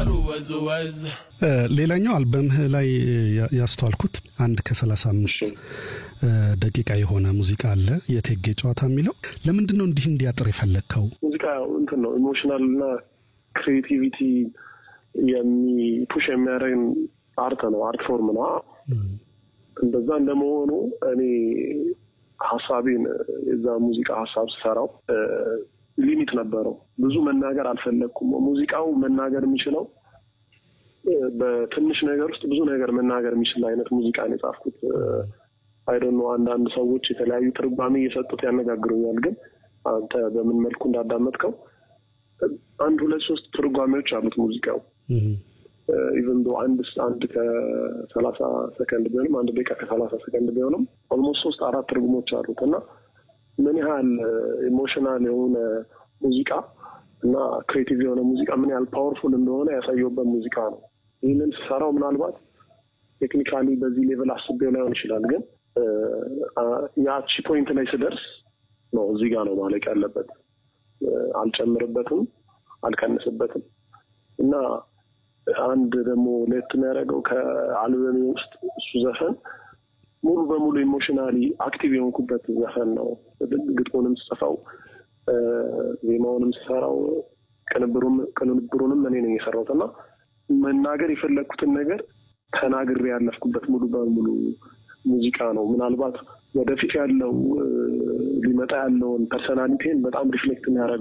ሰፈሩ ወዝ ወዝ ሌላኛው አልበምህ ላይ ያስተዋልኩት አንድ ከሰላሳ አምስት ደቂቃ የሆነ ሙዚቃ አለ የቴጌ ጨዋታ የሚለው ለምንድን ነው እንዲህ እንዲያጥር የፈለግከው? ሙዚቃ እንትን ነው ኢሞሽናል እና ክሬቲቪቲ የሚፑሽ የሚያደርግ አርት ነው፣ አርት ፎርም ነው። እንደዛ እንደመሆኑ እኔ ሀሳቤን የዛ ሙዚቃ ሀሳብ ስሰራው ሊሚት ነበረው። ብዙ መናገር አልፈለግኩም። ሙዚቃው መናገር የሚችለው በትንሽ ነገር ውስጥ ብዙ ነገር መናገር የሚችል አይነት ሙዚቃ ነው የጻፍኩት። አይዶን ነው አንዳንድ ሰዎች የተለያዩ ትርጓሜ እየሰጡት ያነጋግሩኛል። ግን አንተ በምን መልኩ እንዳዳመጥከው አንድ ሁለት ሶስት ትርጓሜዎች አሉት ሙዚቃው ኢቨን ዶ አንድ አንድ ከሰላሳ ሰከንድ ቢሆንም አንድ ደቂቃ ከሰላሳ ሰከንድ ቢሆንም ኦልሞስት ሶስት አራት ትርጉሞች አሉት እና ምን ያህል ኢሞሽናል የሆነ ሙዚቃ እና ክሬቲቭ የሆነ ሙዚቃ ምን ያህል ፓወርፉል እንደሆነ ያሳየውበት ሙዚቃ ነው። ይህንን ስሰራው ምናልባት ቴክኒካሊ በዚህ ሌቭል አስቤው ላይሆን ይችላል፣ ግን ያቺ ፖይንት ላይ ስደርስ ነው እዚህ ጋር ነው ማለቅ ያለበት። አልጨምርበትም፣ አልቀንስበትም እና አንድ ደግሞ ለየት የሚያደርገው ከአልበሜ ውስጥ እሱ ዘፈን ሙሉ በሙሉ ኢሞሽናሊ አክቲቭ የሆንኩበት ዘፈን ነው። ግጥሙንም ስጽፈው ዜማውንም ስሰራው ቅንብሩንም እኔ ነኝ የሰራሁት እና መናገር የፈለግኩትን ነገር ተናግሬ ያለፍኩበት ሙሉ በሙሉ ሙዚቃ ነው። ምናልባት ወደፊት ያለው ሊመጣ ያለውን ፐርሰናሊቲን በጣም ሪፍሌክት የሚያደርገው